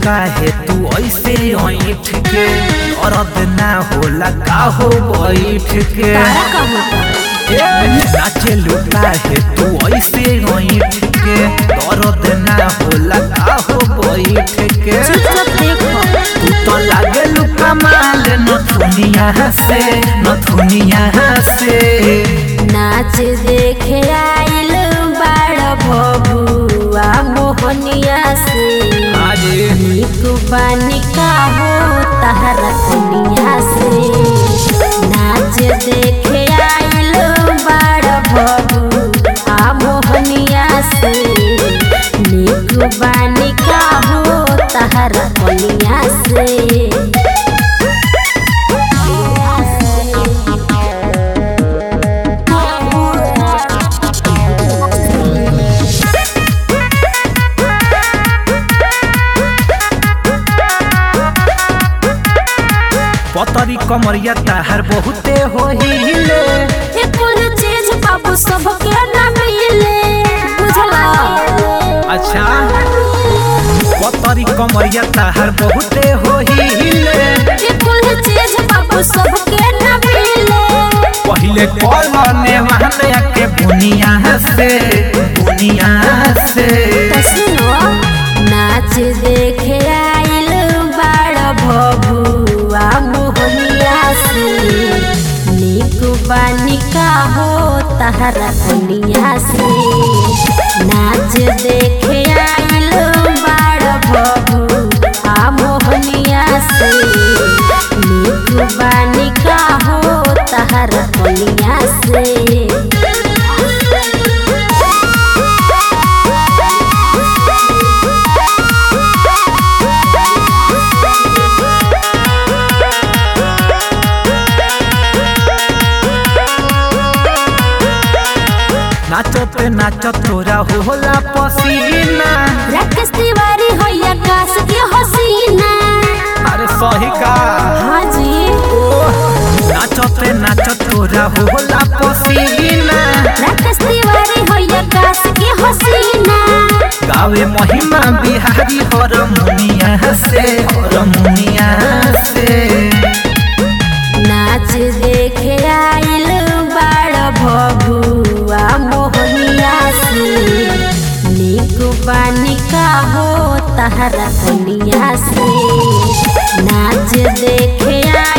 काहे तू ऐसे ऐठ के दर्द ना होला का हो बैठ के तारा का होता नाचे काहे तू ऐसे ऐठ के दर्द ना होला का हो बैठ के चुपचाप देखो तू तो लागे लुका माल नथुनिया से नथुनिया से नाच देखे आइल बाड़ बबुआ मोहनिया से अरे नीक बानी का हो तहरा दुनिया से नाच देखे आइल बाड़ बबुआ मोहनिया से नीक बानी का हो तहरा दुनिया से पतरी कमरिया ताहर बहुते होहिले ये कुल चीज बाबू सबके ना मिले बुझला अच्छा पतरी कमरिया ताहर बहुते होहिले ये कुल चीज बाबू सबके ना मिले पहिले कॉलने वहने के बुनिया से बुनिया से तो सुनो नाच देखे आइल बाड़ बबुआ मोहनिया से नीक बानी का हो तहरा दुनिया से नाच देखे आइल बाड़ बबुआ मोहनिया से नीक बानी का हो तहरा दुनिया से नाचते नाचत तोरा होला पसीना राकेश तिवारी हो आकाश के हसीना अरे सही का हाँ जी नाचते नाचत तोरा होला पसीना राकेश तिवारी हो आकाश के हसीना गावे महिमा बिहारी हरमुनिया से हरमुनिया से नाच देखे आइल बाड़ भभुआ मोहनिया से नीक बानी का हो तहरा दुनिया से नाच देखे आइल